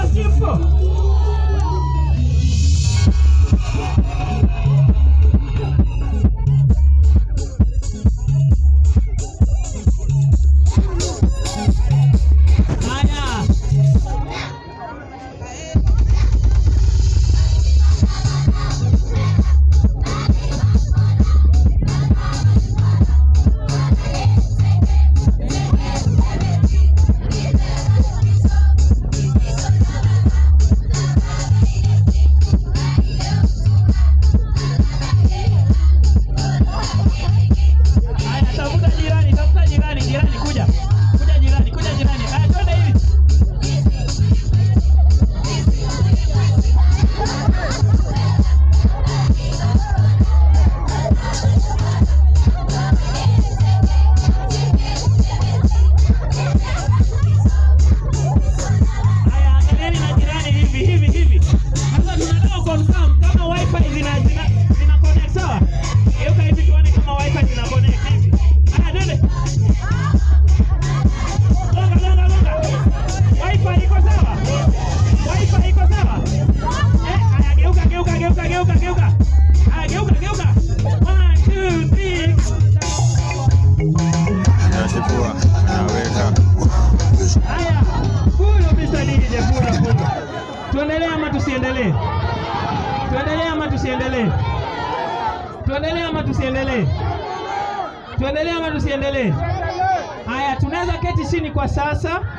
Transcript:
si mpo? Haya. Haya, tafuta jirani, tafuta jirani, jirani kuja. Kuja jirani, kuja jirani. Haya, twende hivi. Haya, angalieni na jirani hivi hivi hivi. Sasa tunataka confirm kama wifi zina zina zina connect sawa? Geuka hivi tuone kama wifi zina connect hivi. Haya, twende. Longa, longa, longa. Wifi iko sawa? Wifi iko sawa? Eh, haya geuka, geuka, geuka, geuka, geuka. Haya geuka, geuka. One, two, three. Anachukua, anaweka. Haya, huyo Mr. DJ pura pura. Tuendelee ama tusiendelee? Tuendelee ama tusiendelee? Tuendelee ama tusiendelee? Tuendelee ama tusiendelee? Haya, tunaweza keti chini kwa sasa.